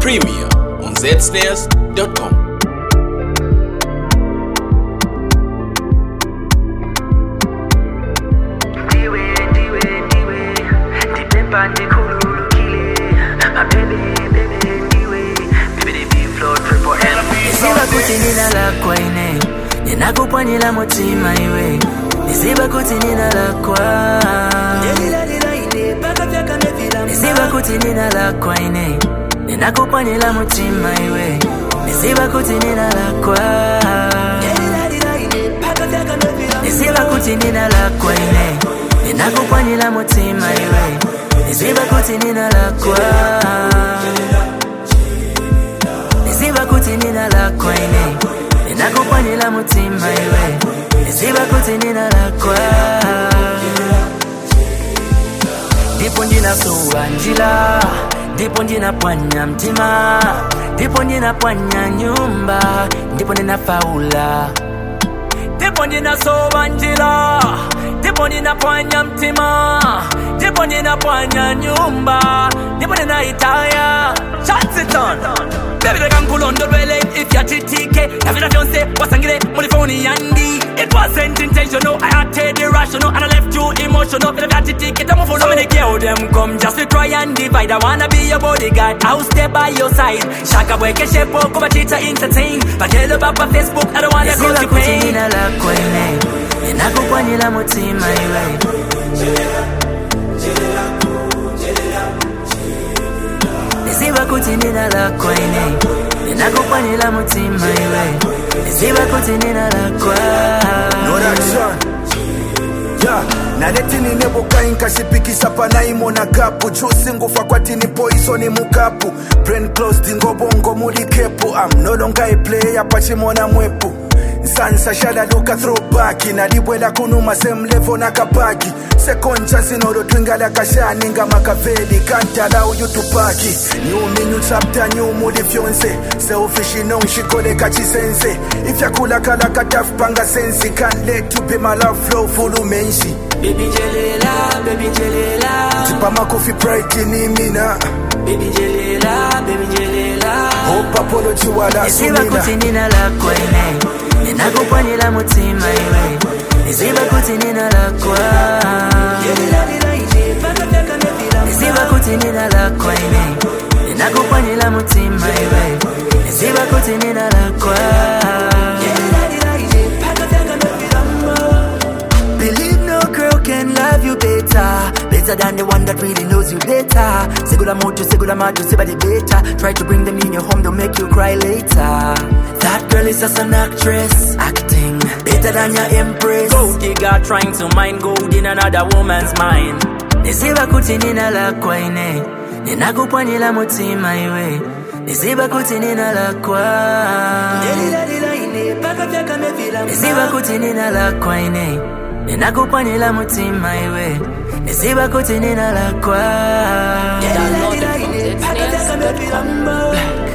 Premier on zsnares.com. ndiwe ndiwe ndiwe ndipemba ndikhululukile mabebe bebe ndiwe bebe biflo triple L Nisiba kuti nina lakwa ine ninakupwanyira mutima iwe nisiba kuti nina lakwa nisiba kuti nina lakwa ine ninakupwanyira mutima iwe nisiba kuti nina lakwa nisiba kuti nina lakwa ine ninakupwanyira mutima iwe nisiba kuti nina lakwa nisiba kuti nina lakwa ine ninakupwanyira mutima iwe nisiba kuti nina lakwa ndipo ndinasuwa njila ndipo ndinapwanya mtima ndipo ndinapwanya nyumba ndipo ndinafaula ndipo ndinasowa njila ndipo ninapwanya mtima ndipo ninapwanya nyumba ndipo ninaitaya chansiton bebilekankulondolwele ifyatitike navila vyonse wasangile muri foni yandi it wasn't intentional i acted irrational and i left you emotional vila vyatitike tamufuno so many girl them come just to try and divide i wanna be your bodyguard i'll stay by your side shaka bweke shepo kuba chita entertain batelo baba facebook i don't wanna go to pain nina lakwa ine ninakupwanyira mutima iwe nisiba kuti nina lakwa ine ninakupwanyira mutima iwe nisiba kuti nina lakwa Production. Yeah. naletini nebukai nkashipikisa panaimona kapu jusi ngufa kwatini poisoni mukapu brain closed ngobongo muli kepu am no longer a player pachimona mwepu nsansa shadaluka throwback nalibwela kunuma same level nakapaki second chance nolotwingala kashani nga makaveli kantala uyutupaki new new chapter new muli vyonse selfish nonxikoleka chisense ifyakulakala katafupanga sensi can't let you be my love flow fulumenshi baby jelela baby jelela tipama coffee pride ni mina baby jelela baby jelela hope apology wala nisiba kuti sumina nina lakwa ine ninakupwanyira mutima iwe nisiba kuti nina lakwa nisiba kuti nina lakwa ine ninakupwanyira mutima iwe nisiba kuti nina lakwa Believe no girl can love you better Better than the one that really knows you better Segula moto, segula majo, sebade better Try to bring them in your home, they'll make you cry later That girl is just an actress Acting better than your empress Gold digger trying to mine gold in another woman's mind Nisiba kuti nina lakwa ine Ninakupwanyira mutima iwe Nisiba kuti nina lakwa Nisiba kuti nina lakwa ine Ninakupwanyira mutima iwe Nisiba kuti nina lakwa Download it from zsnares.com.